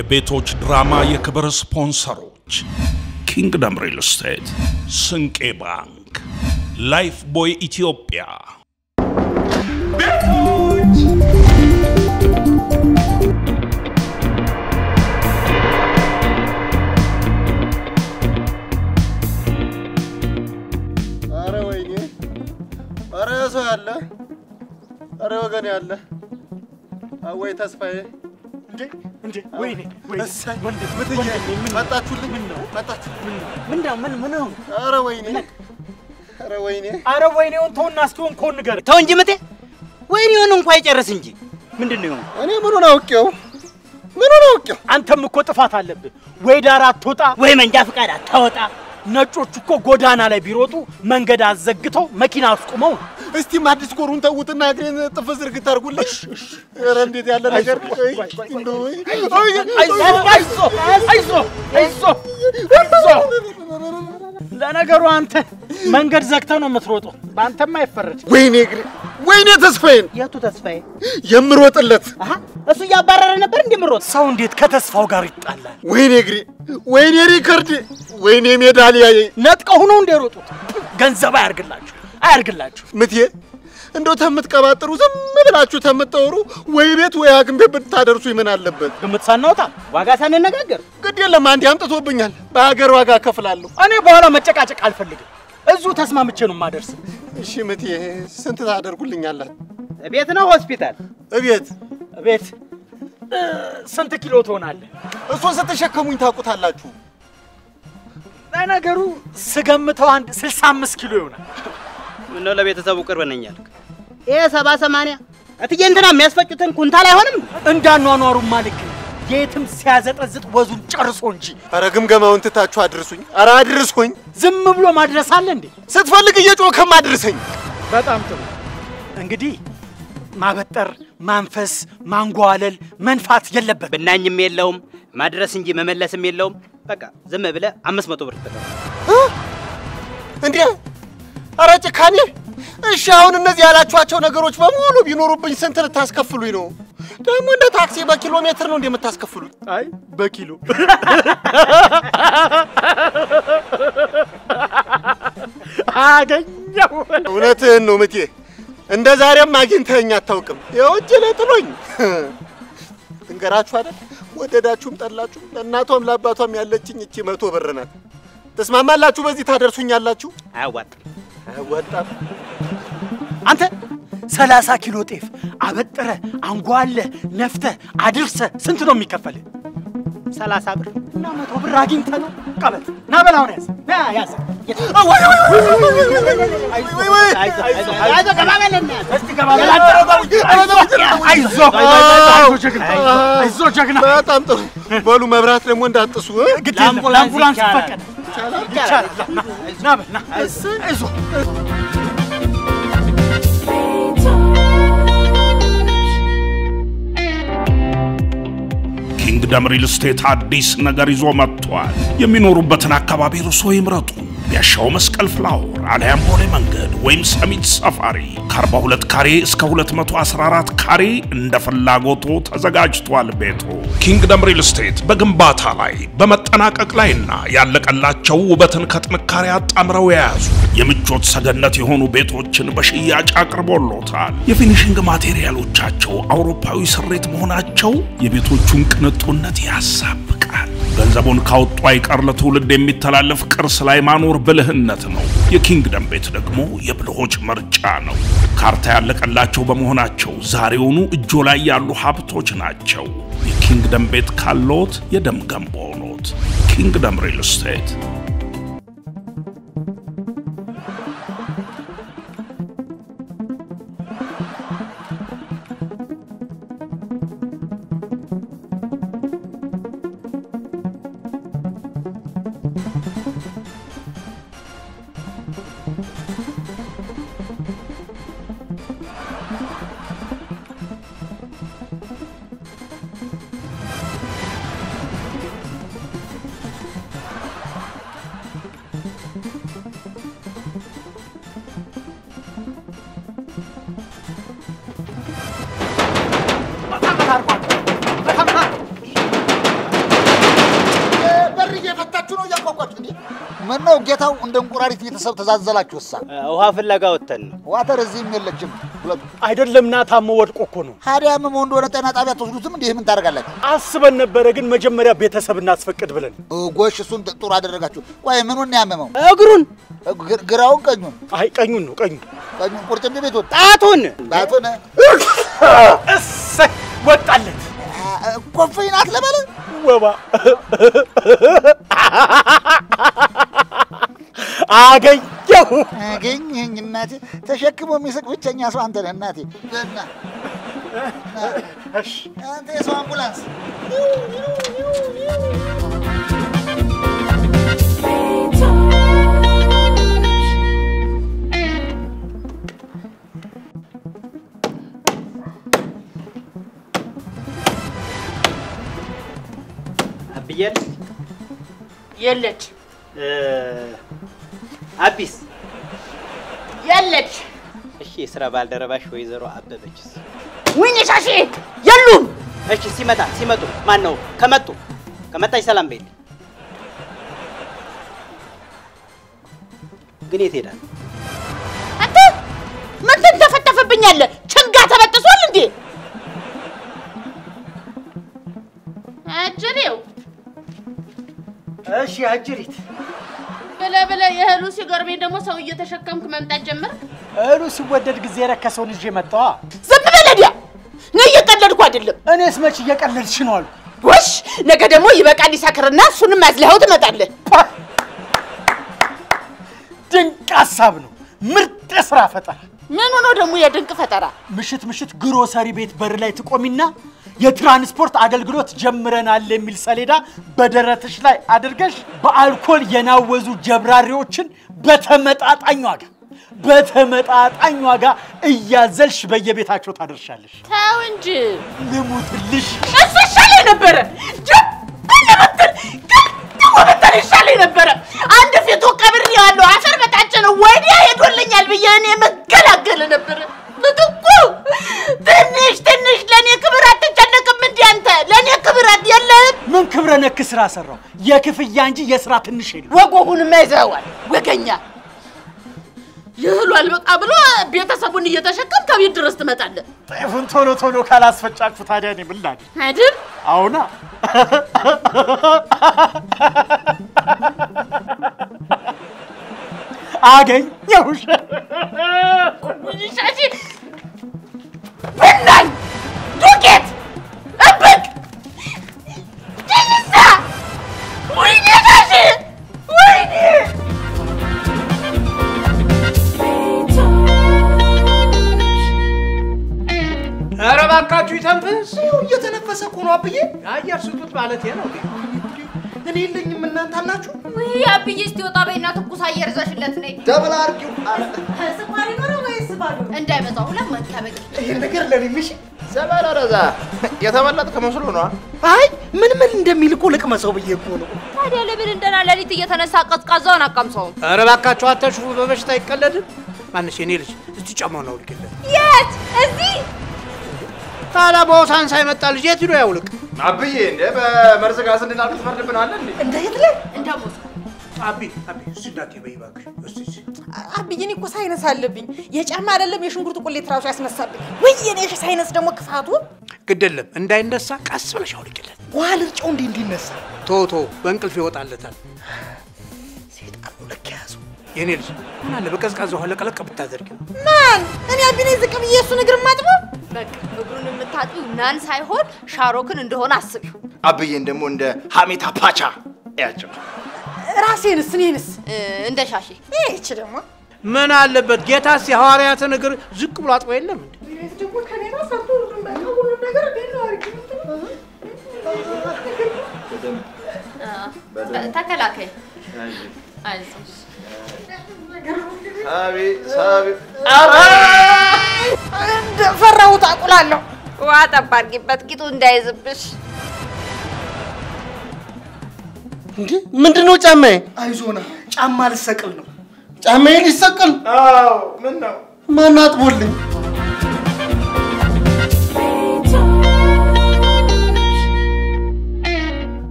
የቤቶች ድራማ የክብር ስፖንሰሮች ኪንግደም ሪል ስቴት፣ ስንቄ ባንክ፣ ላይፍ ቦይ ኢትዮጵያ። አረ ወይኔ! አረ ሰው ያለ! አረ ወገን ያለ! አወይ ተስፋዬ! እንዴ እንዴ! ወይኔ ወይኔ! እሰይ! ወንድ ምትዬ! ወንድሜ፣ ምን መጣችሁልኝ! ምን ነው? መጣችሁ! ምን ነው ምን ምን ነው? አረ ወይኔ! አረ ወይኔ! አረ ወይኔውን ተውና እስኪ ሆንከውን ንገረኝ። ተው እንጂ ምጤ፣ ወይኔውን እንኳ ይጨርስ እንጂ ምንድን ነው የሆነው? እኔ ምኑን አውቄው? ምኑን አውቄው? አንተም እኮ ጥፋት አለብህ። ወይ ዳር አትወጣ ወይ መንጃ ፈቃድ አታወጣ። ነጮቹ እኮ ጎዳና ላይ ቢሮጡ መንገድ አዘግተው መኪና አስቁመው ነው። እስቲ አዲስ ኮሩን ተዉትና እግሬን ጥፍ ዝርግት አድርጉልኝ። ኧረ እንዴት ያለ ነገር! ቆይ፣ ቆይ፣ ቆይ፣ እንደው ወይ! አይዞህ አይዞህ አይዞህ አይዞህ አይዞህ። ለነገሩ አንተ መንገድ ዘግተህ ነው የምትሮጠው። በአንተም አይፈረድ። ወይኔ እግሬ! ወይኔ ተስፋዬን የቱ ተስፋዬ? የምሮጥለት! አሀ እሱ እያባረረ ነበር እንደምሮጥ ሰው እንዴት ከተስፋው ጋር ይጣላል? ወይኔ እግሬ! ወይኔ ሪከርድ! ወይኔ ሜዳሊያዬ! ነጥቀው ሆነው እንደሮጡት ገንዘብ አያርግላችሁ አያርግላችሁ። ምትዬ እንደው ተምትቀባጥሩ ዝም ብላችሁ ተምታወሩ ወይ ቤት ወይ ሐኪም ቤት ብታደርሱ ምን አለበት? ግምት ሳናወጣ ዋጋ ሳንነጋገር ግድ የለም አንዴ አምጥቶብኛል። በሀገር ዋጋ እከፍላለሁ። እኔ በኋላ መጨቃጨቅ አልፈልግም። እዚሁ ተስማምቼ ነው የማደርስ። እሺ ምትዬ ስንት ታደርጉልኛላት? ቤት ነው ሆስፒታል? እቤት ቤት እ፣ ስንት ኪሎ ትሆናለህ? እሱን ስትሸከሙኝ ታውቁታላችሁ። ለነገሩ ስገምተው አንድ 65 ኪሎ ይሆናል። ምነው ለቤተሰቡ ቅርብ ነኝ አልክ? ይሄ ሰባ ሰማንያ እትዬ እንትና የሚያስፈጩትን ኩንታል አይሆንም? እንዳኗኗሩ ማልክ የትም ሲያዘጠዝጥ ወዙን ጨርሶ እንጂ አረ ግምገማውን ትታችሁ አድርሱኝ። አረ አድርሱኝ። ዝም ብሎ ማድረስ አለ እንዴ? ስትፈልግ እየጮኸም አድርሰኝ። በጣም ጥሩ። እንግዲህ ማበጠር፣ ማንፈስ፣ ማንጓለል፣ መንፋት የለበት። ብናኝም የለውም ማድረስ እንጂ መመለስም የለውም። በቃ ዝም ብለህ አምስት መቶ ብር ተቀበል። እንዴ አረ ጭካኔ! እሺ አሁን እነዚህ ያላችኋቸው ነገሮች በሙሉ ቢኖሩብኝ ስንት ልታስከፍሉኝ ነው? ደግሞ እንደ ታክሲ በኪሎ ሜትር ነው እንደምታስከፍሉኝ? አይ በኪሎ አገኘው። እውነትህን ነው ምቴ፣ እንደ ዛሬም አግኝተኸኝ አታውቅም። ይኸው እጅ ላይ ጥሎኝ እንገራችሁ አይደል? ወደዳችሁም ጠላችሁም ለእናቷም ለአባቷም ያለችኝ እቺ መቶ ብር ናት። ተስማማላችሁ? በዚህ ታደርሱኛላችሁ? አያዋጣም። አያዋጣም። አንተ ሰላሳ ኪሎ ጤፍ አበጥረ አንጓለ ነፍተ አድርሰ ስንት ነው የሚከፈል? ሰላሳ ብር እና መቶ ብር አግኝተ ነው ቀበል ና በል አሁን ያዝ ና ያዝ አይዞህ ገባ በልና እስቲ ገባ በል አንተ። አይዞህ አይዞህ ጀግና አይዞህ ጀግና በጣም ጥሩ። በሉ መብራት ደግሞ እንዳጥሱ እ? ግድ የለም ለአምቡላንስ ፈቀደ ይቻላል ና ና በል ና አይዞህ ኪንግደም ሪል ስቴት አዲስ ነገር ይዞ መጥቷል። የሚኖሩበትን አካባቢ እርሶ ይምረጡ። ቢያሻው መስቀል ፍላወር አሊያም ቦሌ መንገድ ወይም ሰሚት ሰፋሪ ከ42 ካሬ እስከ 214 ካሬ እንደ ፍላጎቶ ተዘጋጅቷል። ቤቱ ኪንግደም ሪል ስቴት በግንባታ ላይ በመጠናቀቅ ላይና ያለቀላቸው ውበትን ከጥንካሬ አጣምረው የያዙ የምቾት ሰገነት የሆኑ ቤቶችን በሽያጭ አቅርቦሎታል። የፊኒሽንግ ማቴሪያሎቻቸው አውሮፓዊ ስሬት መሆናቸው የቤቶቹን ቅንጡነት ያሳብቃል። ገንዘቡን ካወጡ አይቀር ለትውልድ የሚተላለፍ ቅርስ ላይ ማኖር ብልህነት ነው። የኪንግደም ቤት ደግሞ የብልሆች ምርጫ ነው። ካርታ ያለቀላቸው በመሆናቸው ዛሬውኑ እጆ ላይ ያሉ ሀብቶች ናቸው። የኪንግደም ቤት ካሎት የደም ገንቦ ኖት። ኪንግደም ሪል ስቴት ምን ነው ጌታው እንደ እንቁራሪት ቤተሰብ ተዛዘላችሁ? እሳ ውሃ ፍለጋ ወተን ነው። ዋተር እዚህም የለችም ሁለቱ። አይደለም ና ታሞ ወድቆ እኮ ነው። ሀዲያ ምን እንደሆነ ጤና ጣቢያ ትወስዱትም እንዲህ ምን ታደርጋላችሁ? አስበን ነበረ፣ ግን መጀመሪያ ቤተሰብ እናስፈቅድ ብለን እ፣ ጎሽ እሱን ጥሩ አደረጋችሁ። ቆይ ምኑን ያመመው? እግሩን፣ ግ- ግራውን ቀኙን? አይ ቀኙን ነው ቀኙን። ቀኙን ቁርጭምጭሚቱን? ጣቱን ጣቱን? እሰይ ወጣለት አ፣ ኮፍይ ናት ለበለ ወባ አገኘሁ። አገኘኝ እናቴ። ተሸክሞ የሚስቅ ብቸኛ ሰው አንተ ነህ እናቴ። እና እሺ አንተ የሰው አምቡላንስ አብየል የለች አቢስ የለች። እሺ፣ የስራ ባልደረባሽ ወይዘሮ አበበችስ? ወይኔ ሻሼ የሉም። እሺ፣ ሲመጣ ሲመጡ ማን ነው ከመጡ ከመጣች ሰላም በይልኝ። ግን የት ሄዳል? አንተ ምን ትንተፈተፍብኛለህ? ችንጋ ተበጥሷል እንዴ? አጅሬው እሺ አጅሪት ብለህ ብለህ የእህሉ ሲገርመኝ ደግሞ ሰው እየተሸከምክ መምጣት ጀመርክ። እህሉ ሲወደድ ጊዜ የረከሰውን ይዤ መጣዋ። ዝም በል ዲያ። እኔ እየቀለድኩ አይደለም። እኔስ መች እየቀለድሽ ነው አልኩ። ጎሽ ነገ ደግሞ ይበቃል ይሰክርና እሱንም አዝለኸው ትመጣለህ። ፓ! ድንቅ ሀሳብ ነው። ምርጥ የስራ ፈጠራ። ምን ሆኖ ደግሞ የድንቅ ፈጠራ? ምሽት ምሽት ግሮሰሪ ቤት በር ላይ ትቆሚና የትራንስፖርት አገልግሎት ጀምረናል የሚል ሰሌዳ በደረትሽ ላይ አድርገሽ በአልኮል የናወዙ ጀብራሪዎችን በተመጣጣኝ ዋጋ በተመጣጣኝ ዋጋ እያዘልሽ በየቤታቸው ታደርሻለሽ። ተው እንጂ ልሙትልሽ። እሱ ይሻለኝ ነበረ። ጀብ ብትል ደግሞ ብትል ይሻለኝ ነበረ። አንድ ፊቱ ቀብር ያለው አፈር በታች ነው ወዲያ ሄዶልኛል ብዬ እኔ መገላገል ነበረ። ምትኩ ትንሽ ትንሽ ለእኔ ክብር አትጨነቅም እንዲ አንተ ለእኔ ክብር አት- የለህም። ምን ክብረ ነክ ስራ ሰራው? የክፍያ እንጂ የስራ ትንሽ የለም። ወጎጉንማ ይዘኸዋል ወገኛ። ይህሉ አልበቃ ብሎ ቤተሰቡን እየተሸከም ከቤት ድረስ ትመጣለህ ጤፉን ቶሎ ቶሎ ካላስፈጫችሁ ታዲያ እኔ ምን ላድርግ? አይደል? አሁና አገኘሁሽ። ሻሺ ብናኝ ዱቄት እብቅ ድንሳ ወይኔ ሻሺ ወይኔ ኧረ እባካችሁ ይተንፍስ። እየተነፈሰ እኮ ነው አብዬ። አየር ስጡት ማለት ነው። እኔ የለኝም እናንተ አላችሁ። ውይ አብዬ እስቲ ወጣ በይና ትኩስ አየር ይዘሽለት ነይ። ደብል አርጊው። ስኳር ይኖረው ወይስ ባዶ? እንዳይበዛ ሁለት ማንኪያ በቂ። ይሄን ነገር ለኔ ምሽ ዘበለረዛ የተመለጥክ መስሎ ነዋ። አይ ምን ምን እንደሚል እኮ ልቅመሰው ብዬ እኮ ነው። ታዲያ ለምን እንደና ሌሊት እየተነሳ ቀዝቃዛውን አቀምሰውም? ኧረ እባካችሁ አታሽፉ። በበሽታ አይቀለድም። ማንሽ የኔ ልጅ እስቲ ጫማውን አውልቅለት። የት? እዚህ ታዲያ በሆሳን ሳይመጣ ልጅ የት ሂዶ ያውልቅ? አብዬ እንደ በመርዝ ጋዝ እንድናልቅ ትፈርድብናለህ እንዴ? እንደ ሂትለር እንደ ሞት አቢ አቢ እስቲ እንዳትዪ በይ እባክሽ። እስቲ እስቲ አብዬ እኔ እኮ ሳይነስ አለብኝ። የጫማ አይደለም የሽንኩርት ቁሌት ራሱ ያስነሳብኝ። ወይ የኔ ሳይነስ ደግሞ ክፋቱ ግድ የለም እንዳይነሳ ቀስ ብለሽ አውልቅለት። ውሃ ልርጨው እንዴ እንዲነሳ ቶ ቶ በእንቅልፍ ይወጣለታል። ሴጣኑ ልክ ያዙ። የኔ ልጅ ምን አለ በቀዝቃዛ ውሃ ለቀለቅ ብታደርጊው። ማን እኔ አቢኔ ዝቅ ብዬ እሱን እግር ማጥበው በቃ እግሩን የምታጥቢው ናን ሳይሆን ሻሮክን እንደሆነ አስቢው። አብዬን ደግሞ እንደ ሀሜታ ፓቻ ያቸው ራሴንስ እኔንስ እ፣ እንደ ሻሼ ይህች ደግሞ ምን አለበት ጌታስ የሐዋርያትን እግር ዝቅ ብሎ አጥቦ የለም እንዴ? ደግሞ ከኔ ነው ሰርቶ ሁሉም በቃ ሁሉም ነገር እንዴት ነው አድርጊ ተ- ተከላከይ። አይዞሽ ሳቢ ሳቢ እንደፈራሁት አቁላለሁ። ውሃ ጠብ አድርጊበት ቂጡ እንዳይዝብሽ። እንዴ ምንድነው ጫማዬ? አይዞና ጫማ ልሰቅል ነው። ጫማዬ ሊሰቅል አዎ ምን ነው ማን አጥቦልኝ?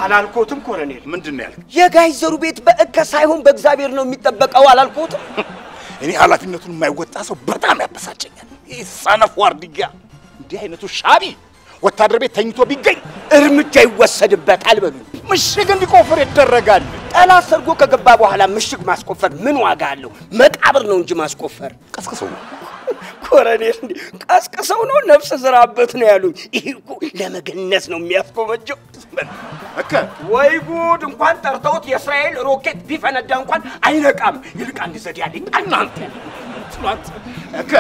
አላልኮትም ኮሎኔል? ምንድን ነው ያልክ? የጋሽ ዘሩ ቤት በእከ ሳይሆን በእግዚአብሔር ነው የሚጠበቀው አላልኮትም? እኔ ኃላፊነቱን የማይወጣ ሰው በጣም ያበሳጨኛል። ይህ ሰነፍ ዋርድያ፣ እንዲህ አይነቱ ሻቢ ወታደር ቤት ተኝቶ ቢገኝ እርምጃ ይወሰድበታል በሉኝ። ምሽግ እንዲቆፍር ይደረጋል። ጠላት ሰርጎ ከገባ በኋላ ምሽግ ማስቆፈር ምን ዋጋ አለው? መቃብር ነው እንጂ ማስቆፈር። ቀስቅሰው ነው ኮሎኔል፣ እንዲህ ቀስቅሰው ነው ነፍስ ዝራበት ነው ያሉኝ። ይህ እኮ ለመገነዝ ነው የሚያስቆመጀው። እከ ወይ ጉድ! እንኳን ጠርተውት የእስራኤል ሮኬት ቢፈነዳ እንኳን አይነቃም። ይልቅ አንድ ዘዴ አለኝ። እናንተ ስሏት እከ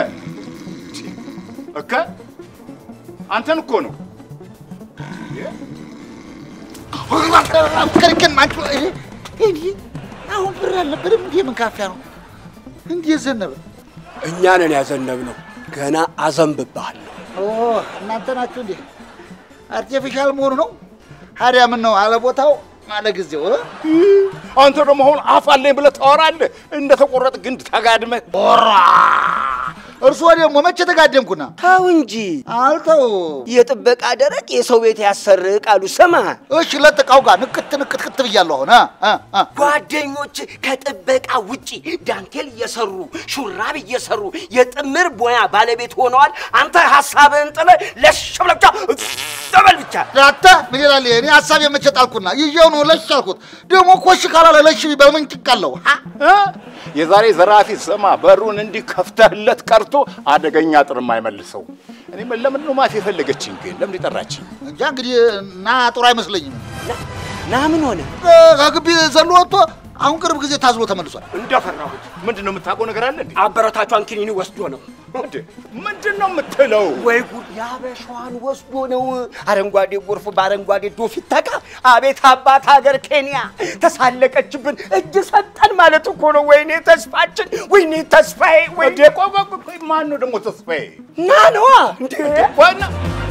እከ አንተን እኮ ነው ክርክን ማንቹ አሁን ብር አልነበረም እንዲህ ምን ካፊያ ነው እንዲህ ዘነበ እኛ ነን ያዘነብነው። ገና አዘንብብሃለሁ። ኦ እናንተ ናችሁ እንዴ? አርቲፊሻል መሆኑ ነው። ታዲያ ምን ነው አለ ቦታው አለ ጊዜው እ? አንተ ደግሞ አሁን አፍ አለኝ ብለህ ታወራለህ። እንደ ተቆረጥ ግንድ ተጋድመህ ኦራ እርስዎ ደግሞ መቼ ተጋደምኩና? ተው እንጂ አልተው። የጥበቃ ደረቅ የሰው ቤት ያሰርቅ አሉ። ስማ እሺ ለጥቃው ጋር ንቅት ንቅት ክት ብያለሁ። አሁን እ? እ? እ? ጓደኞች ከጥበቃ ውጪ ዳንቴል እየሰሩ ሹራብ እየሰሩ የጥምር ሙያ ባለቤት ሆነዋል። አንተ ሀሳብህን ጥለህ ለሽ ብለህ ብቻ ዘበል ብቻ ዳታ ምን ይላል? እኔ ሀሳብ የመቼ ጣልኩና ይዤው ነው ለሽ አልኩት። ደግሞ ኮሽ ካላለ ለሽ ቢባል ምን ጭቃለሁ? እ? የዛሬ ዘራፊ ስማ፣ በሩን እንዲህ ከፍተህለት ቀርቶ አደገኛ ጥር የማይመልሰው እኔ ምን- ለምን ነው ማፊ የፈለገችኝ ግን ለምን የጠራችኝ? እንጃ እንግዲህ እና ጥሩ አይመስለኝም። ና ምን ሆነ? እ፣ ከግቢ ዘሎ ወጥቶ አሁን ቅርብ ጊዜ ታዝሎ ተመልሷል። እንደፈራሁት ምንድን ነው የምታውቀው ነገር አለ እንዴ? አበረታቿን ኪኒኒ ወስዶ ነው። እንዴ ምንድን ነው የምትለው? ወይ ጉድ! የአበሻዋን ወስዶ ነው። አረንጓዴ ጎርፍ በአረንጓዴ ዶፍ ይተካ። አቤት አባት ሀገር ኬንያ ተሳለቀችብን፣ እጅ ሰጠን ማለት እኮ ነው። ወይኔ ተስፋችን፣ ወይኔ ተስፋዬ፣ ወይ እንዴ ቆይ ቆይ ቆይ፣ ቆይ፣ ማን ነው ደግሞ ተስፋዬ? ና ነዋ እንዴ ዋና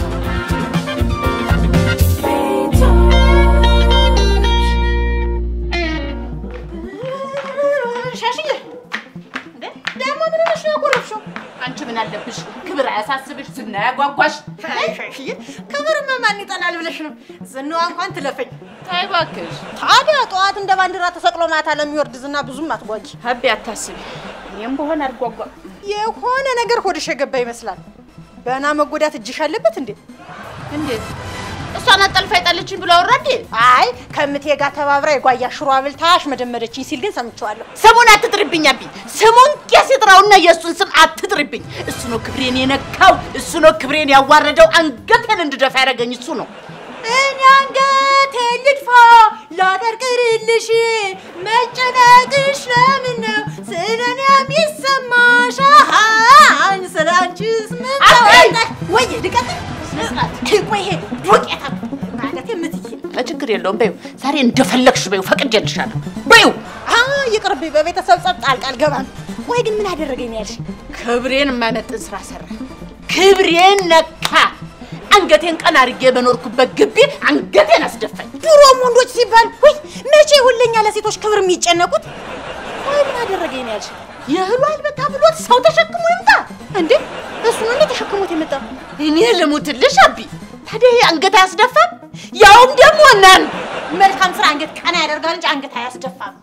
ሻሽዬ እንዴ ደግሞ ምን ሆነሽ ነው ያኮረፍሽው? አንቺ ምን አለብሽ? ክብር አያሳስብሽ? ዝና ያጓጓሽ? አይ ሻሽዬ ክብርማ ማን ይጠላል ብለሽ ነው? ዝናዋ እንኳን ትለፈኝ። ተይ እባክሽ ታዲያ ጠዋት እንደ ባንዲራ ተሰቅሎ ማታ ለሚወርድ ዝና ብዙም አትጓጊ። ሀቢ አታስቢ። እኔም በሆን አልጓጓም። የሆነ ነገር ሆድሽ የገባ ይመስላል። በና መጎዳት እጅሽ አለበት እንዴ? እንዴት እሷን አጠልፋ ይጣለችኝ ብሎ አወራ እንዴ? አይ ከምቴ ጋር ተባብራ የጓያ ሽሮ አብልታ አሽመደመደችኝ ሲል ግን ሰምቼዋለሁ። ስሙን አትጥሪብኝ አቢ። ስሙን ቄስ ይጥራውና የእሱን ስም አትጥሪብኝ። እሱ ነው ክብሬን የነካው። እሱ ነው ክብሬን ያዋረደው። አንገቴን እንድደፋ ያደረገኝ እሱ ነው። እኔ አንገቴ ልድፋ ላቀርቅርልሽ መጨነቅሽ ለምን ነው ስለኔ የሚሰማሽ አሃን ስለ አንቺስ ምን ተወጣሽ ወይ ልቀጥል ቆይ ይሄ ዱቄታ ማለት የምትይ ችግር የለውም በይው። ዛሬ እንደፈለግሽ በይው፣ ፈቅጄልሻለሁ በይው። አ ይቅርብኝ በቤተሰብ ጸብ ጣልቃ አልገባም ቆይ ግን ምን አደረገኝ ያልሽ ክብሬን የማይመጥን ስራ ሰራ። ክብሬን ነካ። አንገቴን ቀና አድርጌ በኖርኩበት ግቢ አንገቴን አስደፋኝ። ድሮም ወንዶች ሲባል ወይ መቼ ሁለኛ ለሴቶች ክብር የሚጨነቁት ወይ ምን አደረገኝ ያልሽ የእህሉ አልበቃ ብሎት ሰው ተሸክሞ ይምጣ እንዴ እሱ ነው እንዴ ተሸክሞት የመጣ እኔ ልሙትልሽ አቢ። ታዲያ ይሄ አንገት አያስደፋም? ያውም ደግሞ እናን መልካም ስራ አንገት ቀና ያደርጋል እንጂ አንገት አያስደፋም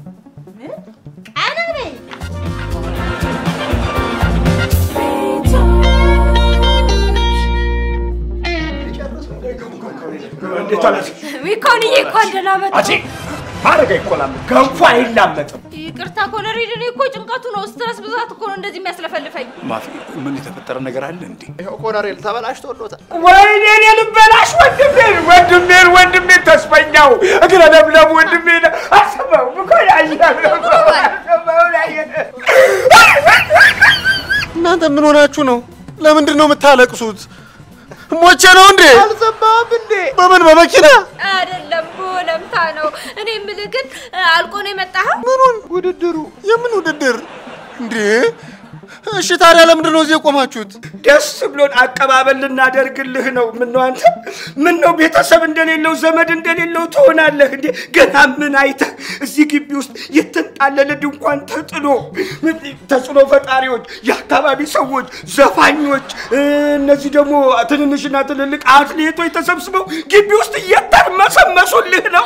ቀና በይ እንዴት አለ ሚኮንዬ እንኳን ደህና መጡ። አቼ ማረጋ ይቆላል ገንፎ አይላመጥም። ይቅርታ ኮሎኔል፣ እኔ እኮ ጭንቀቱ ነው ስትረስ ብዛት እኮ ነው እንደዚህ የሚያስለፈልፈኝ። ማፊ ምን የተፈጠረ ነገር አለ እንዴ? ይኸው ኮሎኔል ተበላሽቶሎታል። ወይኔ እኔ ልበላሽ ወንድሜን ወንድሜን ወንድሜን ተስፈኛው እግረ ለምለም ወንድሜን አሰበው እኮ እናንተ ምን ሆናችሁ ነው? ለምንድን ነው የምታለቅሱት? ሞቼ ነው እንዴ? አልሰማህም እንዴ? በምን በመኪና አይደለም በወለምታ ነው። እኔ የምልህ ግን አልቆ ነው የመጣኸው? ምኑን ውድድሩ? የምን ውድድር እንዴ? እሺ ታዲያ ለምንድን ነው እዚህ የቆማችሁት? ደስ ብሎን አቀባበል ልናደርግልህ ነው። ምነው አንተ ምነው ቤተሰብ እንደሌለው ዘመድ እንደሌለው ትሆናለህ እንዴ? ገና ምን አይተህ እዚህ ግቢ ውስጥ የተንጣለለ ድንኳን ተጥሎ ተጽዕኖ ፈጣሪዎች፣ የአካባቢ ሰዎች፣ ዘፋኞች፣ እነዚህ ደግሞ ትንንሽና ትልልቅ አትሌቶች ተሰብስበው ግቢ ውስጥ እየተርመሰመሱልህ ነው።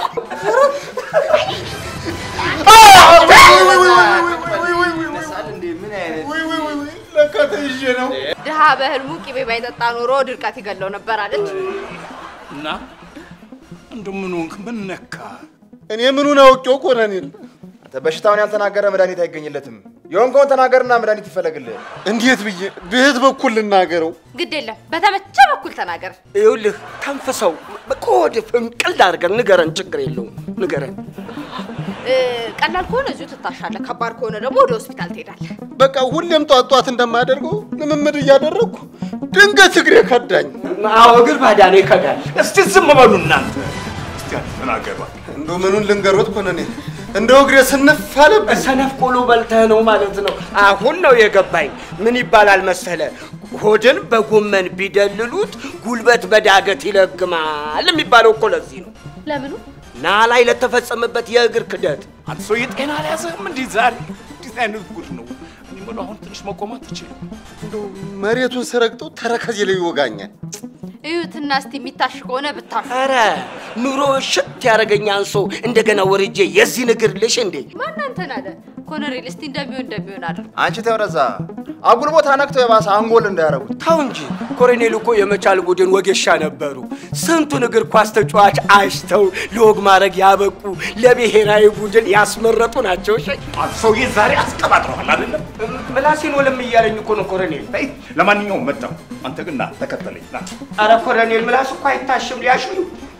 ለካ ተይዤ ነው። ድሃ በህልሙ ቅቤ ባይጠጣ ኖሮ ድርቀት ይገለው ነበር አለች። እና እንደ ምን ሆንክ? ምን ነካ? እኔ ምኑን አውቄው ኮሎኔል? አንተ በሽታውን ያልተናገረ መድኃኒት አይገኝለትም። የሆንከውን ተናገርና መድኃኒት ይፈለግልህ። እንዴት ብዬ በየት በኩል ልናገረው? ግድ የለም በተመቸ በኩል ተናገር። ይኸውልህ ተንፍሰው ከወደ ፍንቅል አድርገን ንገረን፣ ችግር የለውም ንገረን። እ፣ ቀላል ከሆነ እዚሁ ትታሻለህ፣ ከባድ ከሆነ ደግሞ ወደ ሆስፒታል ትሄዳለህ። በቃ ሁሌም ጧት ጧት እንደማደርገው ልምምድ እያደረግኩ ድንገት እግሬ ከዳኝ። አዎ እግር ባዳ ነው ይከዳል። እስቲ ዝም በሉ እናንተ። እስቲ አንተ ተናገር እባክህ። እንደው ምኑን ልንገሮት ኮሎኔል? እንደው እግሬ ስንፍ አለብኝ። ሰነፍ ቆሎ በልተህ ነው ማለት ነው። አሁን ነው የገባኝ። ምን ይባላል መሰለ፣ ሆድን በጎመን ቢደልሉት ጉልበት በዳገት ይለግማል የሚባለው እኮ ለዚህ ነው። ለምኑ? ና ላይ ለተፈጸመበት የእግር ክደት አንተ ሰውዬ ጤና አልያዘህም እንዲህ ዛሬ? እንዴት አይነት ጉድ ነው? እኔ የምለው አሁን ትንሽ መቆማት ትችል። እንደው መሬቱን ስረግጠው ተረከዜ ላይ ይወጋኛል። እዩትና እስቲ የሚታሽ ከሆነ ብታሽ። ኧረ ኑሮ ሽት ያደረገኝ አንሶ እንደገና ወርጄ የዚህ እግር ልሽ እንዴ? ማን አንተን አለ? ኮሎኔል እስቲ እንደሚሆን እንደሚሆን አድርግ። አንቺ ተው ወደዛ። አጉል ቦታ ነክተው የባሰ አንጎል እንዳያረጉት። ተው እንጂ ኮሎኔል እኮ የመቻል ቡድን ወጌሻ ነበሩ። ስንቱን እግር ኳስ ተጫዋች አሽተው ለወግ ማድረግ ያበቁ ለብሔራዊ ቡድን ያስመረጡ ናቸው። እሺ አንተ ሰውዬ ዛሬ አስቀባጥረዋል አይደለም? ምላሴን ወለም እያለኝ እኮ ነው ኮሎኔል። በይ ለማንኛውም መጣሁ። አንተ ግን ና ተከተለኝ ና። አረ ኮሎኔል ምላስ እኮ አይታሽም ሊያሹኝ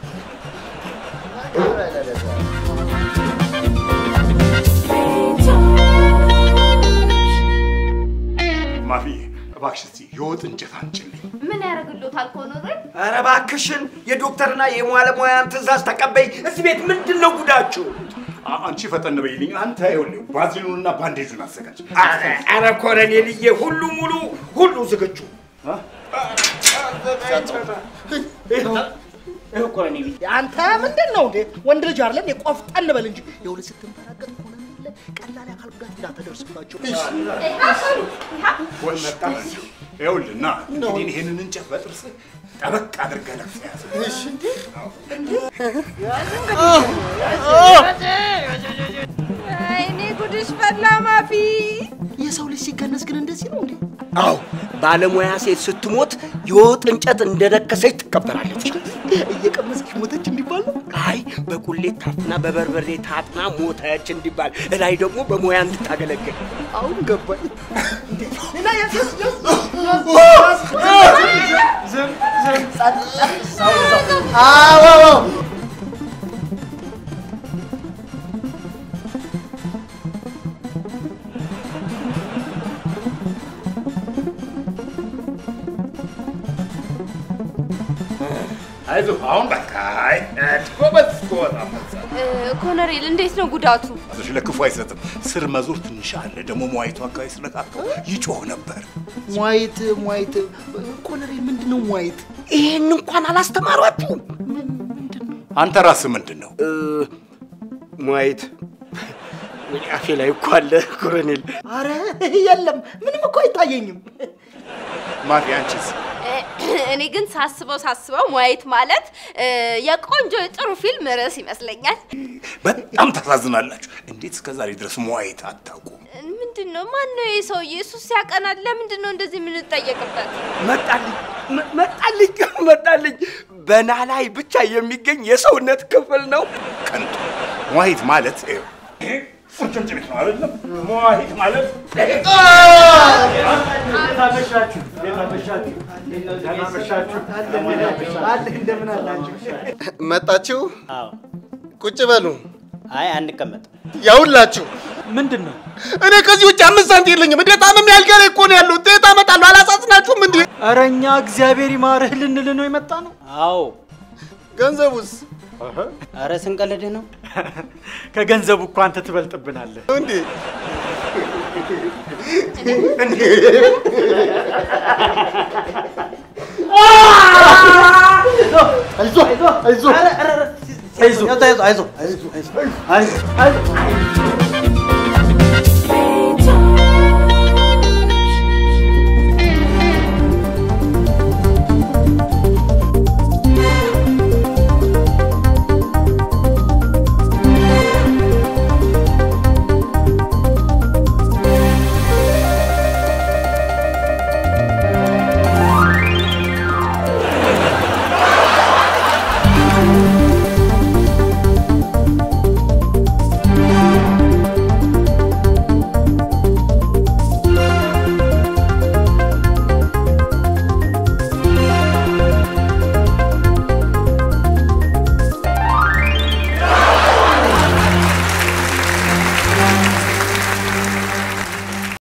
ማፊ እባክሽ እስቲ የወጥ እንጨት አንጭልኝ። ምን ያደርግሎታል ኮሎኔል? አረ እባክሽን የዶክተርና የባለሙያን ትእዛዝ ተቀበይ። እዚህ ቤት ምንድን ነው ጉዳችሁ? አ- አንቺ ፈጠን በይልኝ። አንተ ይኸውልህ ባዝሊኑንና ባንዴጁን አዘጋጅ። አረ አረ ኮሎኔልዬ ሁሉ ሙሉ ሁሉ ዝግጁ ይኸው ኮሎኔል አንተ ምንድን ነው እንዴ? ወንድ ልጅ አይደለም የቆፍጠን በል እንጂ ይኸውልህ ስትንበራገጥ ሆነ ቀላል የአካል ጉዳት እንዳትደርስባቸው። ወይ መጣ ይኸውልህ ና እንግዲህ ይሄንን እንጨት በጥርስህ ጠበቅ አድርገህ ነፍስ ያዝ። አይኔ ጉድሽ ፈላ ማፊ። የሰው ልጅ ሲከነስ ግን እንደዚህ ነው እንዴ? አዎ ባለሙያ ሴት ስትሞት የወጥ እንጨት እንደረከሰች ትቀበራለች። እየቀመሰች ሞተች እንዲባል ነው። አይ በቁሌት ታፍና በበርበሬ ታጥና ሞተች እንዲባል፣ እላይ ደግሞ በሙያ እንድታገለግል። አሁን ገባኝ። አዎ አይዞህ አሁን በቃ አይ ጎበዝ ጎበዝ አንበሳ። እ፣ ኮሎኔል እንዴት ነው ጉዳቱ? አይዞሽ ለክፉ አይሰጥም። ስር መዞር ትንሽ አለ። ደግሞ መዋይቱ አካባቢ ስለካከው ይጮህ ነበር። ሟይት ሟይት ኮሎኔል ምንድን ነው ሟይት? ይሄን እንኳን አላስተማሯችሁም? አንተ ራስህ ምንድን ነው? እ፣ ሟይት ወደ አፌ ላይ እኮ አለ ኮሎኔል። አረ የለም ምንም እኮ አይታየኝም። ማፊ አንቺስ? እ፣ እኔ ግን ሳስበው ሳስበው ሙያየት ማለት እ፣ የቆንጆ የጥሩ ፊልም ርዕስ ይመስለኛል። በጣም ታሳዝናላችሁ። እንዴት እስከ ዛሬ ድረስ መዋየት አታውቁም? ምንድን ነው ማን ነው ይህ ሰውዬ? እሱ ሲያቀናል ለምንድን ነው እንደዚህ የምንጠየቅበት? መጣልኝ መ- መጣልኝ መጣልኝ። በናላይ ብቻ የሚገኝ የሰውነት ክፍል ነው። ከንቱ መዋየት ማለት ይኸው ይሄ ቁርጭምጭሚት ነው አይደለም? መዋየት ማለት እንዴት አመሻችሁ? እንዴት አመሻችሁ? ደህና አመሻችሁ? አለ እንደምን አላችሁ? መጣችሁ? አዎ። ቁጭ በሉ። አይ አንቀመጥም። ያውላችሁ ምንድን ነው? እኔ ከዚህ ውጭ አምስት ሳንቲም የለኝም። እንዴት አመም ያልጋ ላይ እኮ ነው ያለው። እንዴት አመጣለሁ? አላሳዝናችሁም እንዴ? ኧረ እኛ እግዚአብሔር ይማርህ ልንል ነው የመጣ ነው። አዎ ገንዘቡስ ኧረ ስንቀልድህ ነው። ከገንዘቡ እኮ አንተ ትበልጥብናለህ። እንዴ? አይዞህ አይዞህ አይዞህ አይዞህ አይዞህ አይዞህ አይዞህ